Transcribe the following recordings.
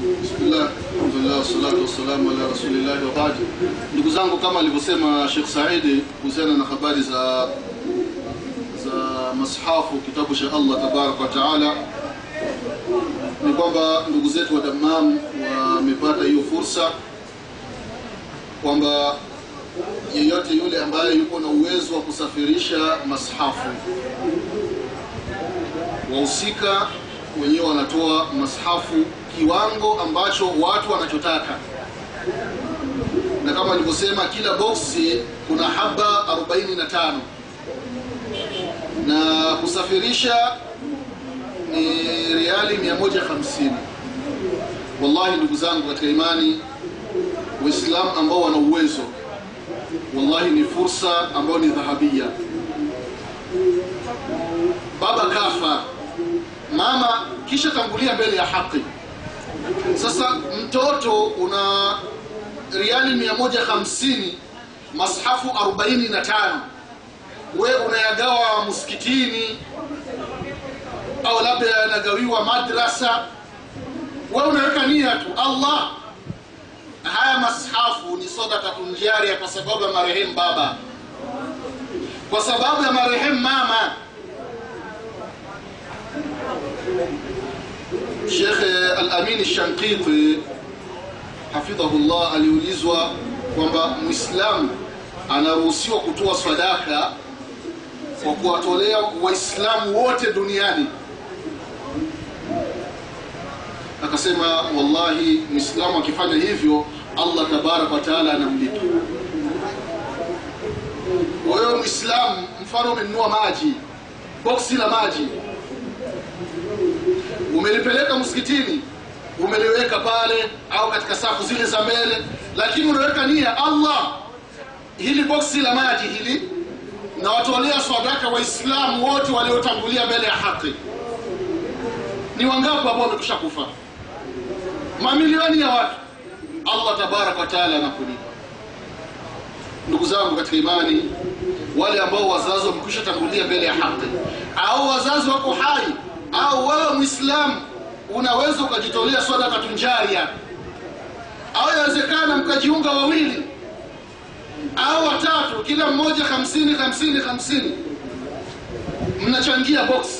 Bismillah, alhamdulillah, wassalatu wassalamu ala rasulillahi wa baad. Ndugu zangu, kama alivyosema Sheikh Saidi kuhusiana na habari za za mashafu kitabu cha Allah tabaraka wa taala, ni kwamba ndugu zetu wa Dammam wamepata hiyo fursa kwamba yeyote yule ambaye yuko na uwezo wa kusafirisha mashafu, wahusika wenyewe wanatoa mashafu kiwango ambacho watu wanachotaka, na kama nilivyosema, kila boksi kuna haba 45 na kusafirisha ni riali 150. Wallahi ndugu zangu katika imani, Waislamu ambao wana uwezo, wallahi ni fursa ambayo ni dhahabia. Baba kafa, mama kisha tangulia mbele ya haki. Sasa mtoto una riali 150, mashafu 45, we unayagawa msikitini au labda yanagawiwa madrasa, we unaweka nia tu Allah. Haya mashafu ni sadaqatun jaria kwa sababu ya marehemu baba, kwa sababu ya marehemu mama. Sheikh Al-Amin Shankiti hafidhahullah aliulizwa kwamba Muislamu anaruhusiwa kutoa sadaka kwa kuwatolea Waislamu wote duniani. Akasema, wallahi Muislamu akifanya hivyo Allah tabaraka wa taala anamlipa. Wewe Muislamu, mfano umenunua maji, boksi la maji umelipeleka msikitini, umeliweka pale au katika safu zile za mbele, lakini unaweka nia, Allah, hili boksi la maji hili na watolea sadaka Waislamu wote waliotangulia mbele ya haki. Ni wangapi ambao wamekwisha kufa? Mamilioni ya watu. Allah tabaraka wa taala anakulipa. Ndugu zangu katika imani, wale ambao wazazi wamekwisha tangulia mbele ya haki au wazazi wako hai au wewe Muislamu unaweza ukajitolea sadaka tunjaria, au inawezekana mkajiunga wawili au watatu, kila mmoja hamsini hamsini hamsini, mnachangia boksi,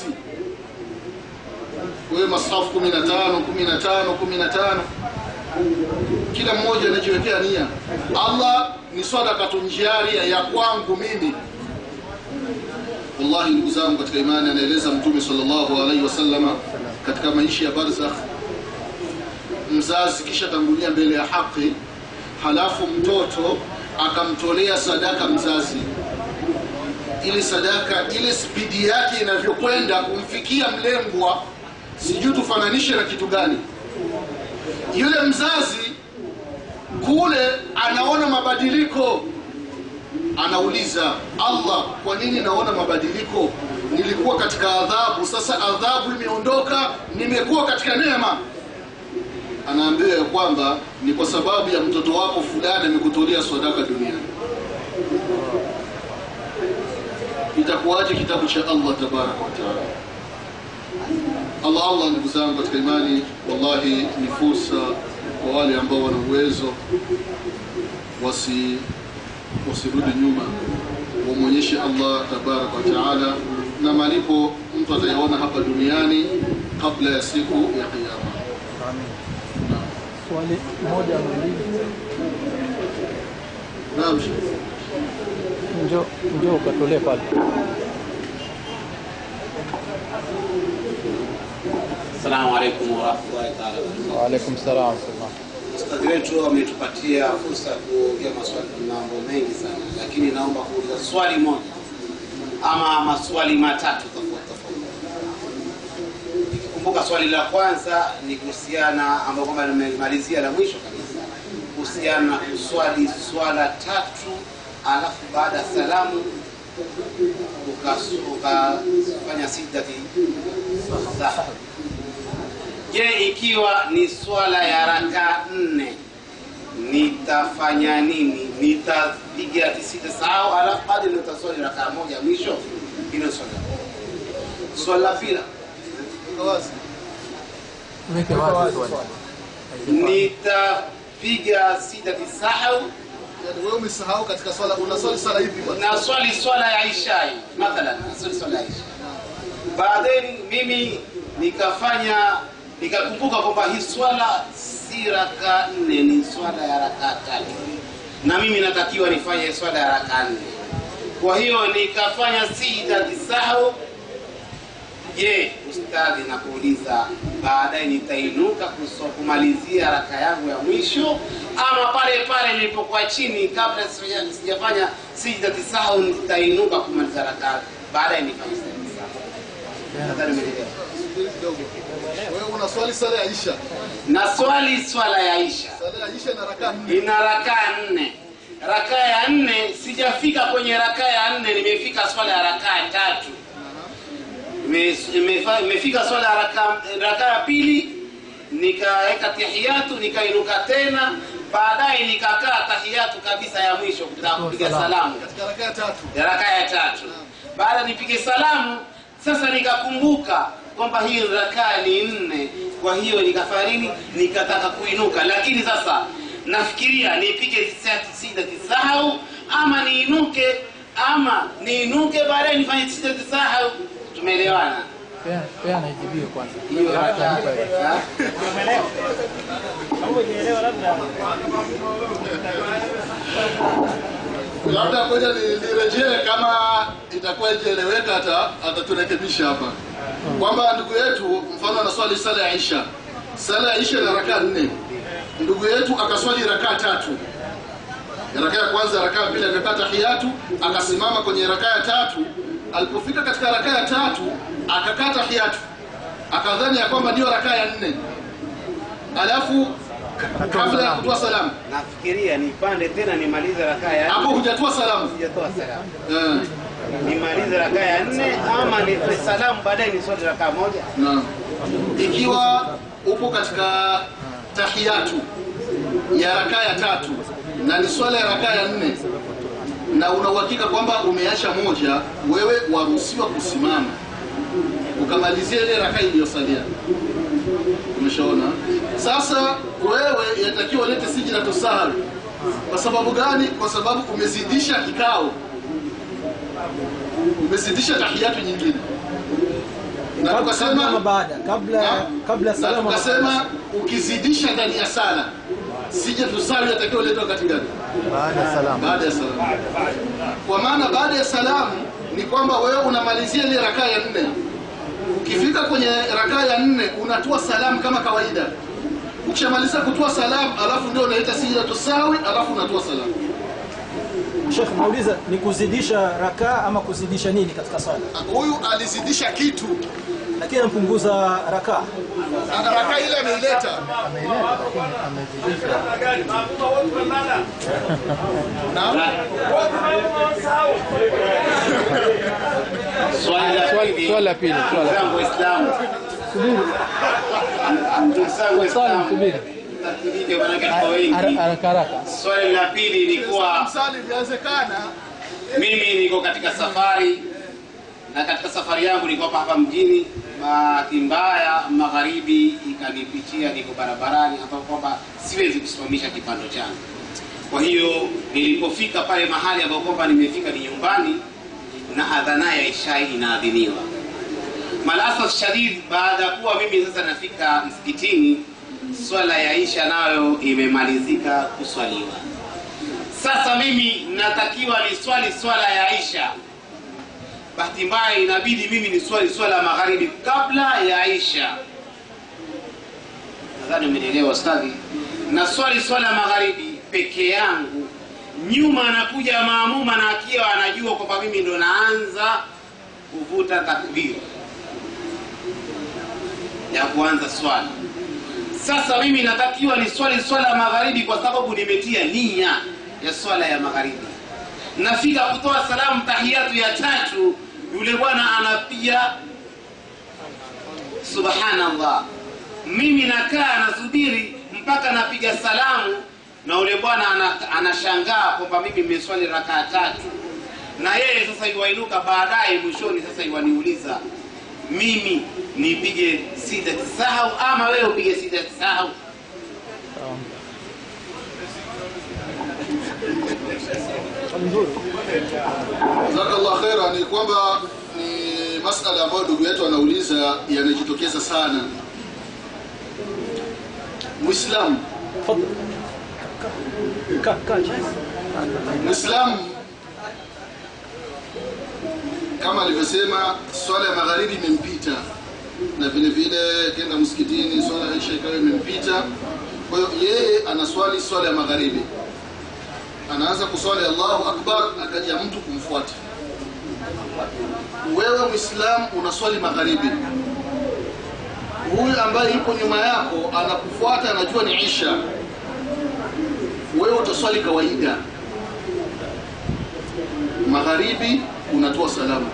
wewe masafu kumi na tano kumi na tano kumi na tano, kila mmoja anajiwekea nia, Allah ni sadaka tunjaria ya kwangu mimi Wallahi ndugu zangu katika imani, anaeleza Mtume sallallahu alaihi wasallama katika maisha ya barzakh, mzazi kisha tangulia mbele ya haki, halafu mtoto akamtolea sadaka mzazi, ili sadaka ile spidi yake inavyokwenda kumfikia mlengwa, sijui tufananishe na kitu gani. Yule mzazi kule anaona mabadiliko anauliza Allah, kwa nini naona mabadiliko? Nilikuwa katika adhabu, sasa adhabu imeondoka, nimekuwa katika neema. Anaambiwa ya kwamba ni kwa sababu ya mtoto wako fulani amekutolea sadaka duniani. Itakuwaje kitabu cha Allah tabaraka wa taala? Allah Allah, ndugu zangu katika imani, wallahi ni fursa kwa wale ambao wana uwezo wasi wasirudi nyuma, wamwonyeshe Allah tabaraka wa taala, na malipo mtu atayaona hapa duniani kabla ya siku ya Kiyama. Swali moja ama mbili, Naam, njoo njoo ukatolee pale. Assalamu alaikum warahmatullahi taala wabarakatuh. Waalaikum salam wa rahmatullah. Ustadhi wetu ametupatia fursa ya kuongea maswali mambo mengi sana, lakini naomba kuuliza swali moja ama maswali matatu tofauti tofauti. Nikikumbuka swali la kwanza ni kuhusiana ambayo kwamba nimemalizia la mwisho kabisa, kuhusiana na kuswali swala tatu alafu baada ya salamu ukas- ukafanya sijdati saha Je, ikiwa ni swala ya raka nne nitafanya nini? Nitapiga tisita sahau, alafu hadi nitaswali raka moja mwisho. Hilo swala. Swala la pili, Weke wazi swali. nitapiga sijda sahau yani wewe umesahau katika swala unaswali swala ipi bwana na swali swala ya ishai mathalan naswali swala ya isha baadaye mimi nikafanya nikakumbuka kwamba hii swala si raka nne ni swala ya raka tatu na mimi natakiwa nifanye swala ya raka nne kwa hiyo nikafanya sijda sahau je ustadhi nakuuliza baadaye nitainuka kuso- kumalizia raka yangu ya mwisho ama pale pale nilipokuwa chini kabla sija- sijafanya sijda tisahau nitainuka kumaliza raka baadaye nifanye sijda tisahau nadhani umeelewa Subiri kidogo wewe unaswali swala ya isha na swali swala ya isha swala ya isha na rakaa nne ina rakaa nne rakaa ya nne sijafika kwenye rakaa ya nne nimefika swala ya rakaa tatu Ime- imefa- imefika swala ya raka- rakaa ya pili nikaweka tahiyatu nikainuka tena baadaye nikakaa tahiyatu kabisa ya mwisho kutaka kupiga Salamu. salamu katika rakaa ya tatu ya rakaa ya tatu baada nipige salamu sasa nikakumbuka kwamba hii rakaa ni nne kwa hiyo nikafanya nini nikataka kuinuka lakini sasa nafikiria nipige sida tisahau ama niinuke ama niinuke baadaye nifanye sida tisahau tumeelewana Pea- pea naijibie kwanza hiyo labda Atanipa hiyo. ha? labda ngoja ni- nirejee kama itakuwa ikieleweka hata ataturekebisha hapa kwamba ndugu yetu mfano anaswali sala ya isha sala ya isha na rakaa nne ndugu yetu akaswali rakaa tatu rakaa ya kwanza rakaa ya pili akakaa tahiyatu akasimama kwenye rakaa ya tatu alipofika katika rakaa ya tatu akakaa tahiyatu akadhani ya kwamba ndiyo rakaa ya nne alafu kabla ya kutoa salamu nafikiria nipande tena nimalize rakaa ya hapo nne hujatoa salamu sijatoa salamu eh. nimalize rakaa ya nne ama nipe salamu baadaye niswali rakaa moja Naam. Ikiwa upo katika tahiyatu ya rakaa ya tatu na ni swala ya rakaa ya nne na una uhakika kwamba umeacha moja, wewe waruhusiwa kusimama ukamalizia ile rakaa iliyosalia. Umeshaona? Sasa wewe yatakiwa ulete sijida tusahwi. Kwa sababu gani? Kwa sababu umezidisha kikao, umezidisha tahiyatu nyingine, na kabla tukasema ama baada kabla Naam. kabla na salamu ama tukasema ukizidisha ndani ya sala sije tusali atakiwa uletwa wakati gani baada ya salamu baada ya salamu kwa maana baada ya salamu ni kwamba wewe unamalizia ile rakaa ya nne ukifika kwenye rakaa ya nne unatoa salamu kama kawaida ukishamaliza kutoa salamu alafu ndio unaita sijida tusawi alafu unatoa salamu Sheikh nauliza ni kuzidisha rakaa ama kuzidisha nini katika swala huyu alizidisha kitu lakini anapunguza rakaa na rakaa ile ameileta ameileta lakini amezidisha Naam. swali la Swali- pili swali la pili, swali la Ndugu zangu Waislamu subiri ndugu zangu swali Waislamu subiri tatilike manake kwa Har- wengi haraka haraka swali la pili ni kuwa msali inawezekana mimi niko katika safari na katika safari yangu niko hapa hapa mjini bahati mbaya magharibi ikanipitia niko barabarani ambapo kwamba siwezi kusimamisha kipando changu kwa hiyo nilipofika pale mahali ambapo kwamba nimefika ni nyumbani na adhana ya ishai inaadhiniwa malasaf shadid baada ya kuwa mimi sasa nafika msikitini swala ya isha nayo imemalizika kuswaliwa sasa mimi natakiwa ni swali swala ya isha bahati mbaya inabidi mimi ni swali swala ya magharibi kabla ya isha nadhani umenielewa stadhi na swali swala ya magharibi peke yangu nyuma anakuja maamuma na akiwa anajua kwamba mimi ndo naanza kuvuta takbiri ya kuanza swala sasa mimi natakiwa ni swali swala ya magharibi kwa sababu nimetia nia ya swala ya magharibi nafika kutoa salamu tahiyatu ya tatu yule bwana anapiga subhanallah mimi nakaa nasubiri mpaka napiga salamu na yule bwana ana- anashangaa kwamba mimi nimeswali rakaa tatu na yeye sasa iwainuka baadaye mwishoni sasa iwaniuliza mimi nipige sida tisahau ama wewe upige sida tisahau Swali nzuri. jazakallah khera ni kwamba ni masala ambayo ndugu yetu anauliza yanajitokeza sana mwislamu Tafadhali. Ka ka chini. mwislamu kama alivyosema swala ya magharibi imempita na vile vile kenda msikitini swala ya isha ikawa imempita kwa hiyo yeye anaswali swala ya magharibi anaanza kuswali allahu akbar akaja mtu kumfuata wewe mwislamu unaswali magharibi huyu ambaye yuko nyuma yako anakufuata anajua ni isha wewe utaswali kawaida magharibi unatoa salamu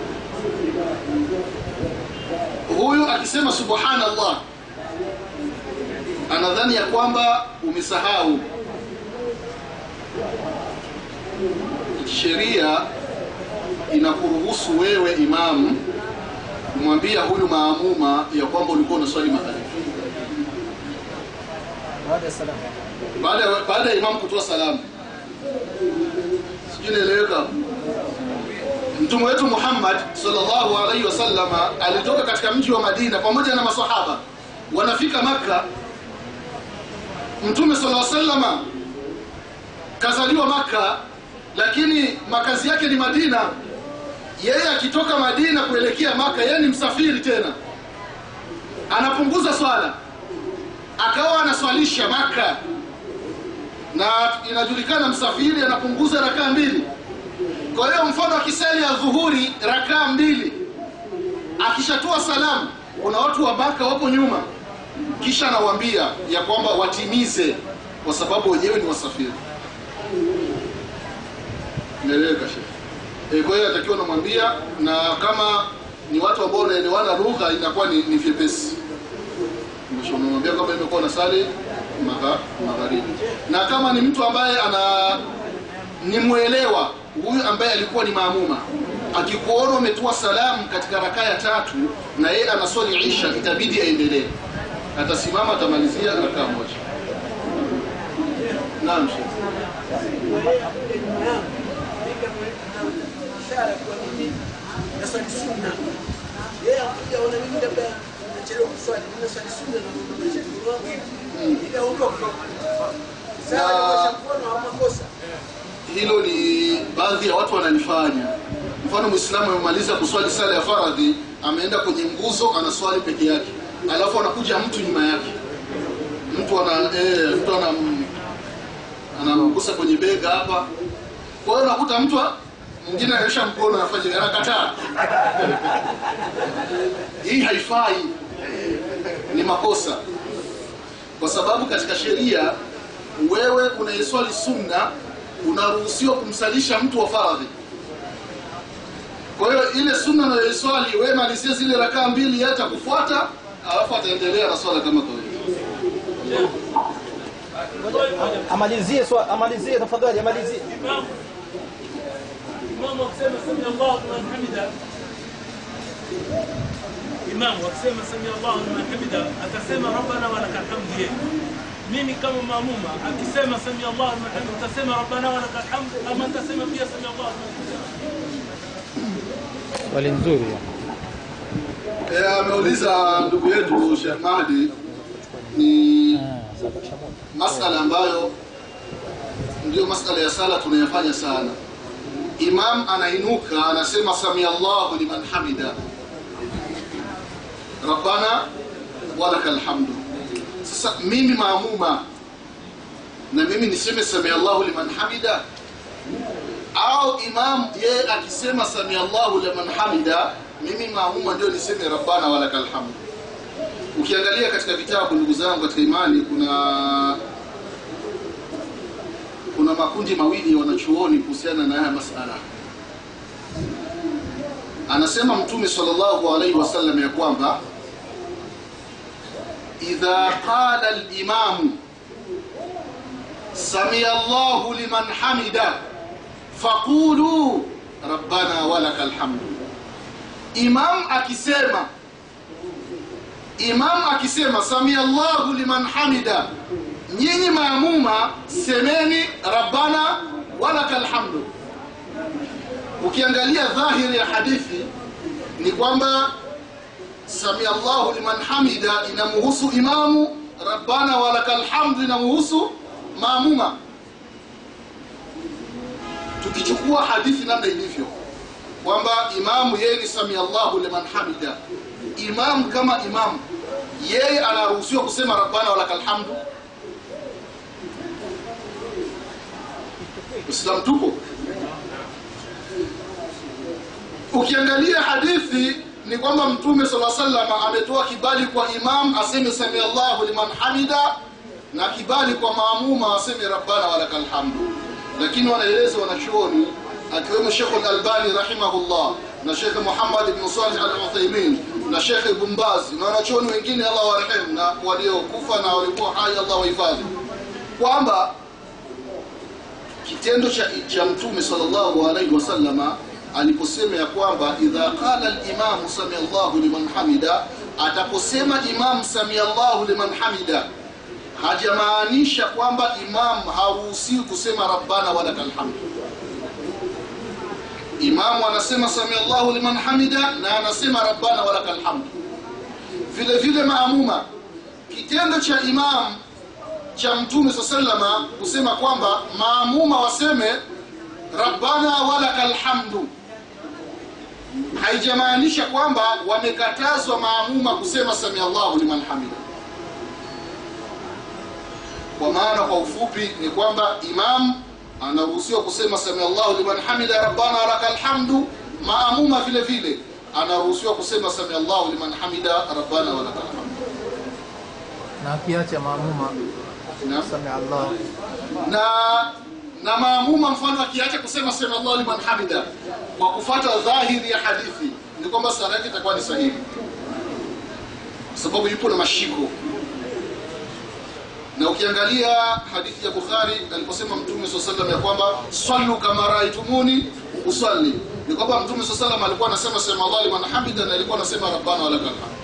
huyu akisema subhanallah anadhani ya kwamba umesahau sheria inakuruhusu wewe imamu kumwambia huyu maamuma ya kwamba ulikuwa unaswali magharibi Baada ya salamu. baada ya- baada ya imamu kutoa salamu sijui naeleweka hapo? mtume wetu muhammad sallallahu alaihi wasallama alitoka katika mji wa madina pamoja na masahaba wanafika makka mtume sallallahu alaihi wasallama kazaliwa makka lakini makazi yake ni madina yeye akitoka madina kuelekea maka yeye ni msafiri tena anapunguza swala akawa anaswalisha maka na inajulikana msafiri anapunguza rakaa mbili kwa hiyo mfano akisali ya dhuhuri rakaa mbili akishatoa salamu kuna watu wa maka wapo nyuma kisha anawaambia ya kwamba watimize kwa sababu wenyewe ni wasafiri Naeleweka shehe. E, kwa hiyo atakiwa namwambia, na kama ni watu ambao wanaelewana lugha inakuwa ni, ni vyepesi. Mwisho unamwambia kama imekuwa na sali magha, magharibi, na kama ni mtu ambaye ana ni mwelewa huyu ambaye alikuwa ni maamuma akikuona umetoa salamu katika rakaa ya tatu na yeye anaswali isha, itabidi aendelee, atasimama atamalizia rakaa moja. Naam shehe. ishara kwa mimi naswali sunna yeye akuja ona mimi labda nachelewa kuswali mimi naswali sunna na kuondosha mkono wangu hivi ili aondoke sawa Na- na mkono au makosa hilo ni baadhi ya watu wanalifanya mfano mwislamu amemaliza kuswali sala ya faradhi ameenda kwenye nguzo anaswali peke yake alafu anakuja mtu nyuma yake mtu ana eh, mtu anam anamgusa kwenye bega hapa kwa hiyo unakuta mtu a- mwingine anaisha mkono anafanya anakataa hii haifai ni makosa kwa sababu katika sheria wewe unayeswali sunna unaruhusiwa kumsalisha mtu wa faradhi kwa hiyo ile sunna unayoiswali wewe malizie zile rakaa mbili yeye atakufuata alafu ataendelea na swala kama kawaida amalizie swa, amalizie tafadhali amalizie Imam Imam wakisema sami Allahu liman hamida Imam wakisema sami Allahu liman hamida atasema rabbana wa lakal hamd yeye mimi kama maamuma akisema sami Allahu liman hamida utasema rabbana wa lakal hamd ama utasema pia sami Allahu liman hamida Swali nzuri. Eh, ameuliza ndugu yetu Sheikh Mahdi ni masala ambayo ndio masala ya sala tunayafanya sana. Imam anainuka anasema sami Allahu liman hamida rabbana walakal hamdu. Sasa mimi maamuma na mimi niseme sami Allahu liman hamida au imam yeye akisema sami Allahu liman hamida, mimi maamuma ndio niseme rabbana walakal hamdu. Ukiangalia katika vitabu, ndugu zangu katika imani, kuna kuna makundi mawili ya wanachuoni kuhusiana na haya masala. Anasema Mtume sallallahu alaihi wasallam ya kwamba idha qala al-imamu sami Allahu liman hamida faqulu rabbana walakal hamdu. Imam akisema imam akisema sami Allahu liman hamida, nyinyi maamuma semeni rabbana walaka alhamdu ukiangalia dhahiri ya hadithi ni kwamba samia llahu liman hamida inamuhusu imamu rabbana walaka alhamdu inamuhusu maamuma tukichukua hadithi namna ilivyo kwamba imamu yeye ni samia llahu liman hamida imamu kama imamu yeye anaruhusiwa kusema rabbana walaka alhamdu islam tupo ukiangalia hadithi ni kwamba mtume sala salam ametoa kibali kwa imam aseme sami allahu liman hamida na kibali kwa maamuma aseme rabbana walaka lhamdu lakini wanaeleza wanachuoni akiwemo shekhu lalbani rahimahullah na shekhe muhammad ibnu salih al uthaimin na shekhe ibn baz na wanachuoni wengine allah warehemu na waliokufa na walikuwa hai allah wahifadhi kwamba kitendo cha, cha mtume sallallahu alaihi wasallama aliposema ya kwamba idha qala limamu samia llahu liman hamida ataposema imam samia llahu liman hamida hajamaanisha kwamba imam haruhusiwi kusema rabbana walaka lhamdu imamu anasema samia llahu liman hamida na anasema rabbana walaka lhamdu vile vile maamuma kitendo cha imam cha mtume saa salama kusema kwamba maamuma waseme rabbana walaka lhamdu haijamaanisha kwamba wamekatazwa maamuma kusema samia llahu liman hamida kwa maana kwa ufupi ni kwamba imam anaruhusiwa kusema samia llahu liman hamida rabbana walaka lhamdu maamuma vile vile anaruhusiwa kusema samia llahu liman hamida rabbana walaka lhamdu na akiacha maamuma Naam. sami Allah na na maamuma mfano akiacha kusema sema Allah liman hamida kwa kufata dhahiri ya hadithi ni kwamba sala yake itakuwa ni sahihi kwa sababu yupo na mashiko na ukiangalia hadithi ya Bukhari aliposema Mtume swalla sallam ya kwamba sallu kama raaitumuni usalli ni kwamba Mtume swalla sallam alikuwa anasema sema Allah liman hamida na alikuwa anasema rabbana walakal hamd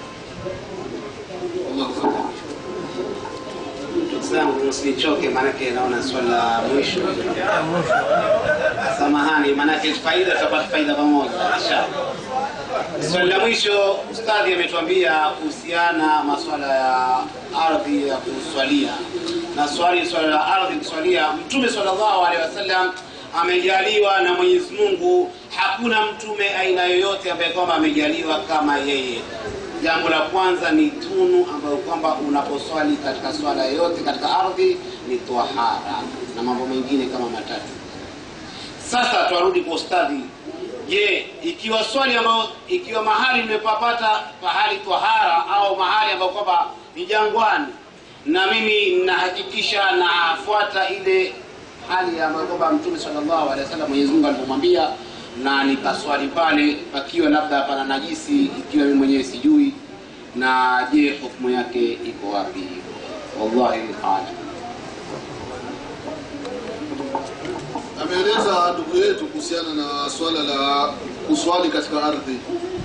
Allahu akbar Ndugu zangu msinichoke, maanake naona swala la mwisho. Samahani, maanake faida tutapata faida pamoja inshallah. Swali la mwisho, ustadhi ametuambia kuhusiana maswala ya ardhi ya kuswalia na swali swala la ardhi kuswalia. Mtume sallallahu alaihi wasallam amejaliwa na Mwenyezi Mungu, hakuna mtume aina yoyote ambaye kwamba amejaliwa kama yeye. Jambo la kwanza ni tunu ambayo kwamba unaposwali katika swala yoyote katika ardhi ni twahara na mambo mengine kama matatu. Sasa twarudi kwa ustadhi. Je, ikiwa swali ambayo ikiwa mahali nimepapata pahali twahara au mahali ambapo kwamba ni jangwani na mimi nahakikisha nafuata ile hali ambayo kwamba Mtume sallallahu alaihi wasallam Mwenyezi Mungu alipomwambia na nikaswali pale pakiwa labda pana najisi ikiwa mimi mwenyewe sijui na je hukumu yake iko wapi wallahi alam ameeleza ndugu yetu kuhusiana na swala la kuswali katika ardhi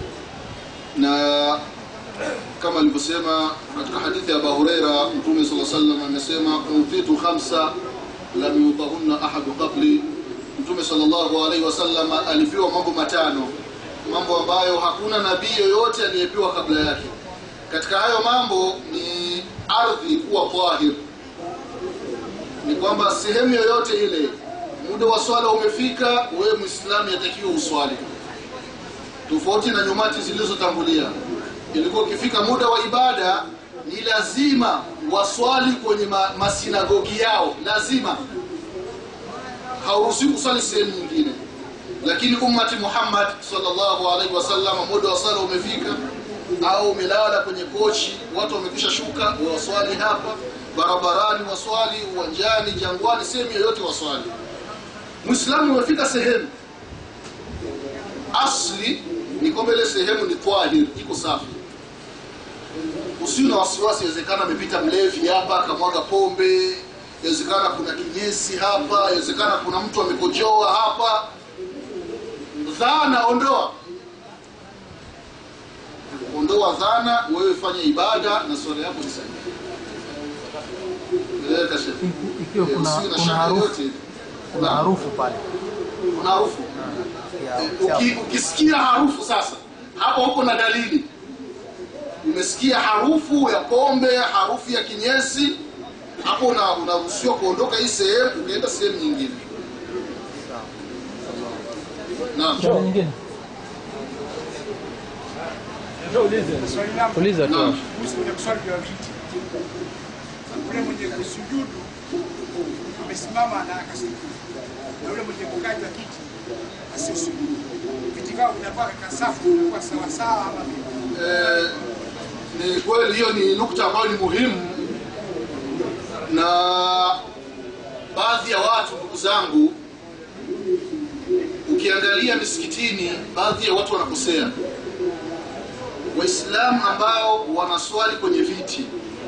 na kama alivyosema katika hadithi ya Abu Huraira Mtume صلى الله عليه وسلم amesema utitu khamsa lam yutahunna ahadu qabli Mtume sallallahu alaihi wasallam alipewa mambo matano mambo ambayo hakuna nabii yoyote aliyepewa kabla yake katika hayo mambo ni ardhi kuwa tahir ni kwamba sehemu yoyote ile muda wa swala umefika wewe muislamu yatakiwa uswali tofauti na nyumati zilizotangulia ilikuwa ukifika muda wa ibada ni lazima waswali kwenye ma, masinagogi yao lazima hauruhusiwi kuswali sehemu nyingine lakini ummati muhammad sallallahu alaihi wasallam muda wa swala umefika au umelala kwenye kochi watu wamekwisha shuka waswali hapa barabarani waswali uwanjani jangwani sehemu yoyote waswali muislamu umefika sehemu asli ni kwamba ile sehemu ni tahir iko safi usiwe na wasiwasi inawezekana amepita mlevi hapa akamwaga pombe inawezekana kuna kinyesi hapa inawezekana kuna mtu amekojoa hapa dhana ondoa ondoa dhana wewe fanya ibada na swala yako ni sahihi Eleweka shekhe. Iki- ikiwa Eh, kuna usiwe na kuna shaka harufu yote. kuna Naam. harufu pale Kuna harufu. ya Eh, uchafu. uki- ukisikia harufu sasa hapo huko na dalili umesikia harufu ya pombe harufu ya kinyesi hapo una- unaruhusiwa kuondoka hii sehemu ukaenda sehemu nyingine naam Swali nyingine Swali langu uliza tu naam kuhusu kwenye kuswali kwa viti. Yule mwenye kusujudu amesimama na akasujudu, na yule mwenye kukaa juu ya kiti asisujudu. Viti vyao vinakuwa katika safu, vinakuwa sawasawa ama vipi? Eh, ni kweli hiyo ni nukta ambayo ni muhimu na baadhi ya watu ndugu zangu ukiangalia misikitini baadhi ya watu wanakosea waislamu ambao wanaswali kwenye viti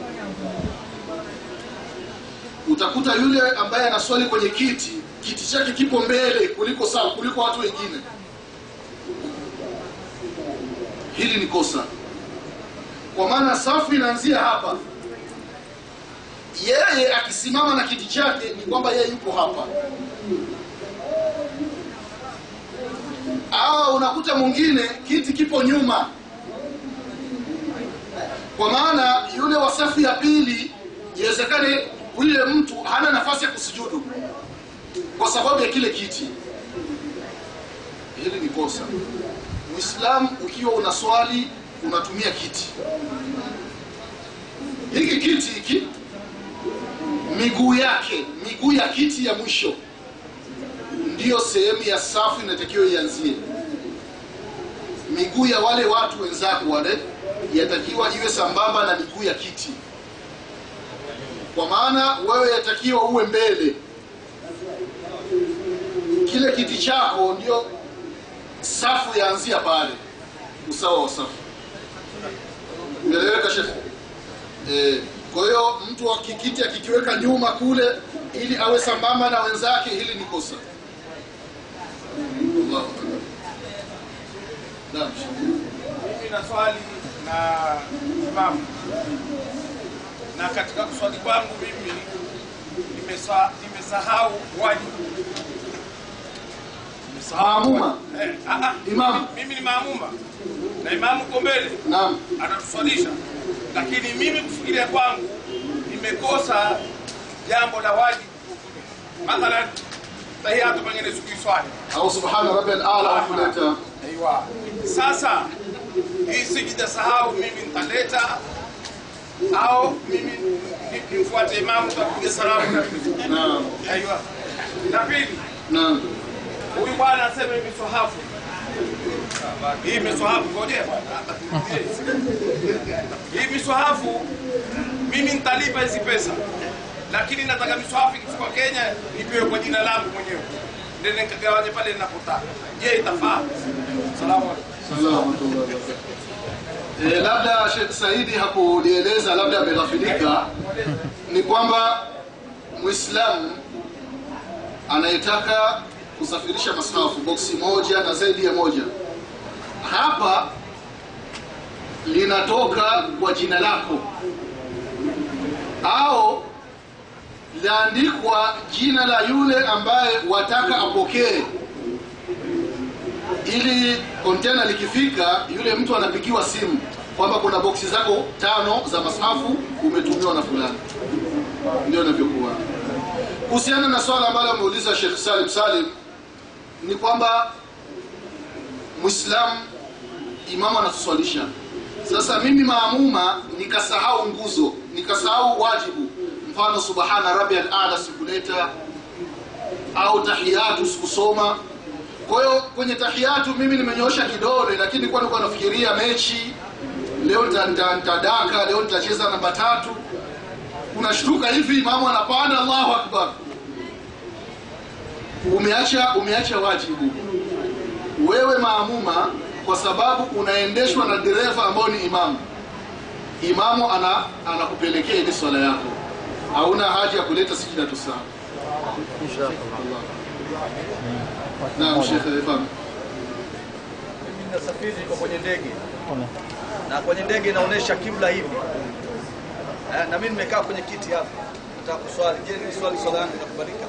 utakuta yule ambaye anaswali kwenye kiti kiti chake kipo mbele kuliko sawa kuliko watu wengine hili ni kosa kwa maana safu inaanzia hapa yeye akisimama na kiti chake ni kwamba yeye yuko hapa au unakuta mwingine kiti kipo nyuma kwa maana yule wa safu ya pili iwezekane yule mtu hana nafasi ya kusujudu kwa sababu ya kile kiti hili ni kosa muislamu ukiwa unaswali unatumia kiti hiki kiti hiki miguu yake miguu ya kiti ya mwisho ndiyo sehemu ya safu inatakiwa ianzie miguu ya wale watu wenzako wale yatakiwa iwe sambamba na miguu ya kiti kwa maana wewe yatakiwa uwe mbele kile kiti chako ndio safu yaanzia pale usawa wa safu umeeleweka shekhe eh, kwa hiyo mtu akikiti akikiweka nyuma kule ili awe sambamba na wenzake hili ni kosa Allahu Akbar. Naam, shekhe. mimi na swali na imamu na katika kuswali kwangu mimi nimesa- nimesahau wajibu Maamuma. eh, ah, ah, Imamu. mimi ni maamuma na imamu uko mbele Naam. anatuswalisha lakini mimi kufikiria kwangu nimekosa jambo la wajibu mathalan tahiyatu pengine sikuiswali au subhana rabbil ala kuleta Aiwa. Sasa hii sijida sahau mimi nitaleta au mimi ni- nimfuate imamu takuja salamu na naam Aiwa. La pili, naam huyu bwana anasema hivi swahafu. Hii miswahafu ngoja bwana. Hii miswahafu mimi nitalipa hizi pesa. Lakini nataka miswahafu ikifika Kenya nipewe kwa jina langu mwenyewe. Ndio nikagawanye pale ninapotaka. Je, itafaa? Salamu alaykum. E, labda Sheikh Saidi hakulieleza, labda ameghafilika, ni kwamba Muislamu anayetaka kusafirisha masahafu boksi moja na zaidi ya moja, hapa linatoka kwa jina lako au laandikwa jina la yule ambaye wataka apokee ili kontena likifika yule mtu anapigiwa simu kwamba kuna boksi zako tano za masafu umetumiwa na fulani ndio inavyokuwa kuhusiana na swala ambalo ameuliza Sheikh Salim Salim ni kwamba Muislamu imamu anatuswalisha sasa mimi maamuma nikasahau nguzo nikasahau wajibu mfano subhana rabbiyal a'la sikuleta au tahiyatu sikusoma kwa hiyo kwenye tahiyatu mimi nimenyoosha kidole lakini nilikuwa nilikuwa nafikiria mechi leo nita- nita- nitadaka leo nitacheza namba tatu unashtuka hivi imamu anapanda allahu akbar umeacha umeacha wajibu wewe maamuma kwa sababu unaendeshwa na dereva ambao ni imamu imamu ana anakupelekea ile swala yako hauna haja ya kuleta sijida tu sana naam shekhe fahamu Mimi nasafiri niko kwenye ndege na kwenye ndege inaonyesha kibla hivi eh, na mimi nimekaa kwenye kiti hapa nataka kuswali. Je, ni swali swala yangu itakubalika?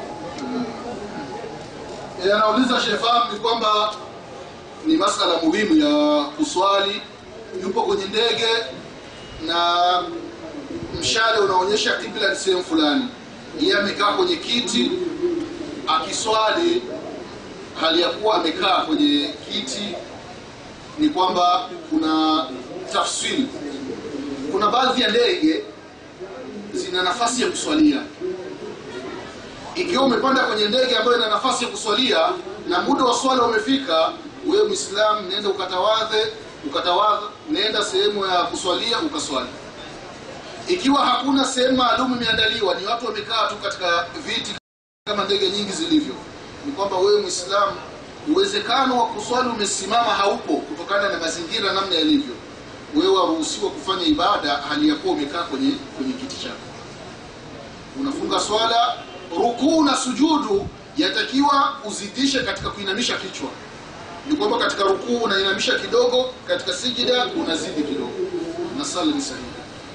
Eh, anauliza Shefam ni kwamba ni masala muhimu ya kuswali. Yupo kwenye ndege na mshale unaonyesha kibla ni sehemu fulani, yeye amekaa kwenye kiti akiswali, hali ya kuwa amekaa kwenye kiti, ni kwamba kuna tafsiri. Kuna baadhi ya ndege zina nafasi ya kuswalia ikiwa umepanda kwenye ndege ambayo ina nafasi ya kuswalia na muda wa swala umefika, wewe Muislamu nenda ukatawadhe, ukatawadha, nenda sehemu ya kuswalia ukaswali. Ikiwa hakuna sehemu maalum imeandaliwa, ni watu wamekaa tu katika viti kama ndege nyingi zilivyo, ni kwamba wewe Muislamu uwezekano wa kuswali umesimama haupo kutokana na mazingira namna yalivyo. Wewe waruhusiwa kufanya ibada hali ya kuwa umekaa kwenye kwenye kiti chako unafunga swala rukuu na sujudu yatakiwa uzidishe katika kuinamisha kichwa ni kwamba katika rukuu unainamisha kidogo katika sijida unazidi kidogo na sala ni sahihi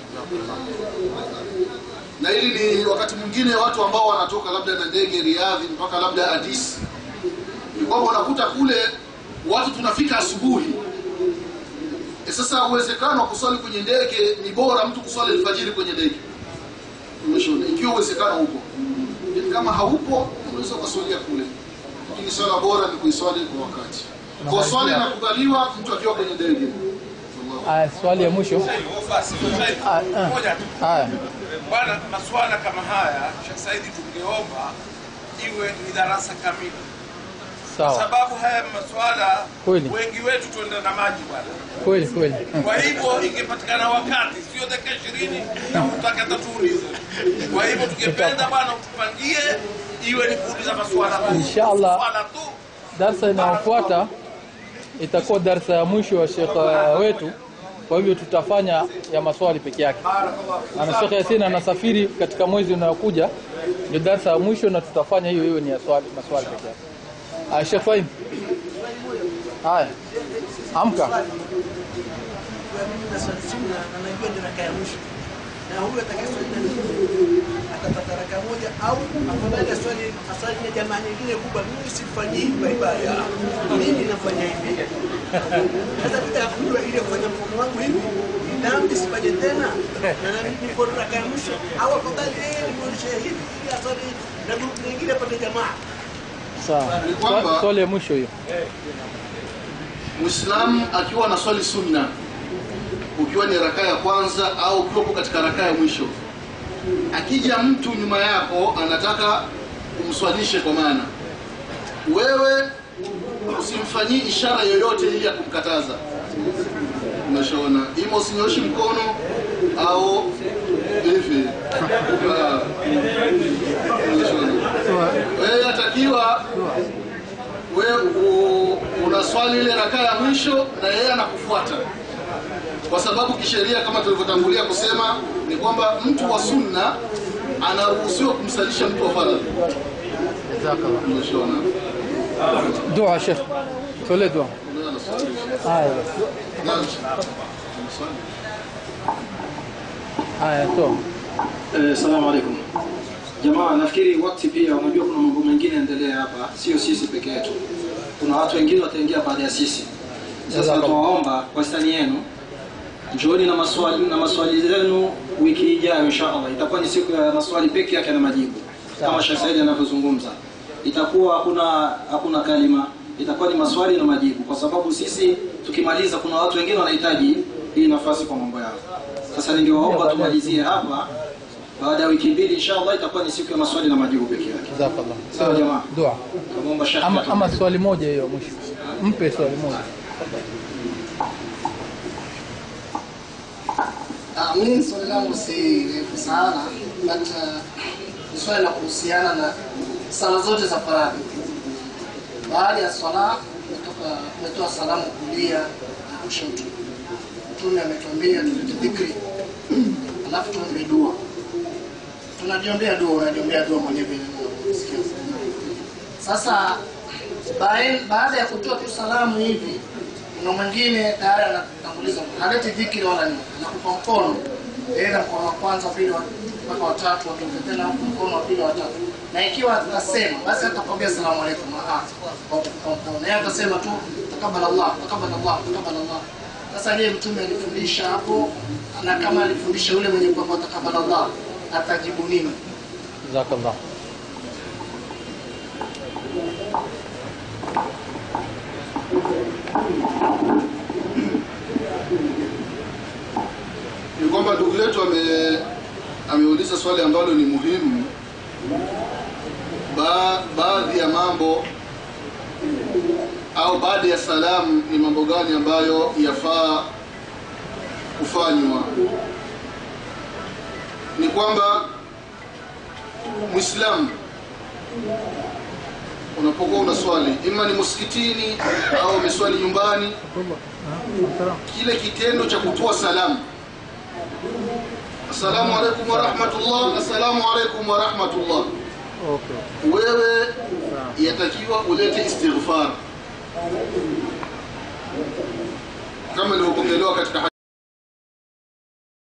na hili ni wakati mwingine watu ambao wanatoka labda na ndege riadhi mpaka labda adisi ni kwamba unakuta kule watu tunafika asubuhi e sasa uwezekano wa kuswali kwenye ndege ni bora mtu kuswali alfajiri kwenye ndege umeshaona ikiwa uwezekano upo Lakini kama haupo unaweza ukaswalia kule lakini swala bora ni kuiswali kwa wakati kwa swali inakubaliwa mtu akiwa kwenye ndege Aya, swali ya mwisho. Basi, Ah, ah. moja tu. Haya, Bwana, maswala kama haya Sheikh Saidi, tungeomba iwe ni darasa kamili, kwa sawa, sababu haya maswala Kweli. wengi wetu tuenda na maji bwana. kweli kweli. Kwa hivyo ingepatikana wakati, sio dakika ishirini na utake hata tuulize. Kwa hivyo tungependa bwana utupangie iwe ni kuuliza maswala tu. Inshallah. Maswala tu. Darsa inayofuata itakuwa darsa ya mwisho wa Sheikh uh, wetu, kwa hivyo tutafanya ya maswali peke yake. Ana Sheikh Yasin anasafiri katika mwezi unaokuja, ndio darsa ya mwisho, na tutafanya hiyo hiyo ni ya swali maswali peke yake. Aya, Sheikh Fahim. Haya, amka. anajua ni raka ya mwisho na huyu atakayeswali na atapata raka moja au afadhali aswali aswali na jamaa nyingine kubwa. Mimi sifanyii kwa ibada, mimi nafanya hivi. Sasa bila kujua ile kufanya mfumo wangu hivi dhambi sifanye tena, na nami niko raka ya mwisho, au afadhali yeye nimuonyeshe hivi ili aswali na grupu nyingine apate jamaa. Sawa, Ni kwamba- Swa- swali ya mwisho hiyo. Muislamu akiwa anaswali sunna, ukiwa ni raka ya kwanza au ukiwa uko katika raka ya mwisho, akija mtu nyuma yako anataka umswalishe, kwa maana wewe usimfanyii ishara yoyote ili ya kumkataza. Umeshaona, ima usinyoshi mkono au hivi. Ah, umeshaona. Wewe atakiwa wewe u- unaswali ile rakaa ya mwisho na yeye anakufuata, kwa sababu kisheria kama tulivyotangulia kusema ni kwamba mtu wa sunna anaruhusiwa kumsalisha mtu wa faradhi. Jazakallah. Umeshaona? Dua Sheikh. Tole dua. Haya. Naam. Haya, toa. Eh, Salamu alaikum. Jamaa, nafikiri wakati pia, unajua kuna mambo mengine endelea hapa, sio sisi peke yetu. Kuna watu wengine wataingia baada ya sisi. Sasa Jazakallah. tuwaomba kwa stani yenu, njooni na maswali na maswali zenu wiki ijayo inshallah. Itakuwa ni siku ya maswali peke yake na majibu, kama Sheikh Said anavyozungumza. Itakuwa hakuna hakuna kalima, itakuwa ni maswali na majibu, kwa sababu sisi tukimaliza, kuna watu wengine wanahitaji hii nafasi kwa mambo yao. Sasa ningewaomba tumalizie hapa baada ya wiki mbili inshallah itakuwa ni siku ya maswali na majibu peke yake. Jazakallah. Sawa jamaa. Dua. Naomba Sheikh Ama, atu- ama swali moja hiyo mwisho. Mpe swali moja. Ah, mimi swali langu si refu sana but uh, ni swali la kuhusiana na sala zote za faradhi. Baada ya swala umetoka umetoa salamu kulia na kushoto, Mtume ametuambia tulete dhikri, alafu tuombe dua. Tunajiombea dua, unajiombea dua mwenyewe vile unavyosikia. Sasa bae- baada ya kutoa tu salamu hivi, kuna mwingine tayari anatanguliza, haleti dhikri wala nini, anakupa mkono yeye na mkono wa kwanza, pili, wa mpaka watatu, watoke tena huku mkono wa pili watatu, na ikiwa atasema basi hatakwambia salamu alaikum, ah, kwa kufunga mkono, yeye atasema tu takabala Allah, takabala Allah, takabala Allah. Sasa je, mtume alifundisha hapo, na kama alifundisha yule mwenye kwamba takabala Allah atajibu nini? jazakallah ni kwamba ndugu yetu ame ameuliza swali ambalo ni muhimu ba, baadhi ya mambo au baadhi ya salamu ni mambo gani ambayo yafaa kufanywa ni kwamba mwislamu unapokuwa una swali ima ni msikitini au umeswali nyumbani kile kitendo cha kutoa salamu assalamu alaikum warahmatullah assalamu alaikum warahmatullah okay. wewe yatakiwa ulete istighfar kama ilivyopokelewa katika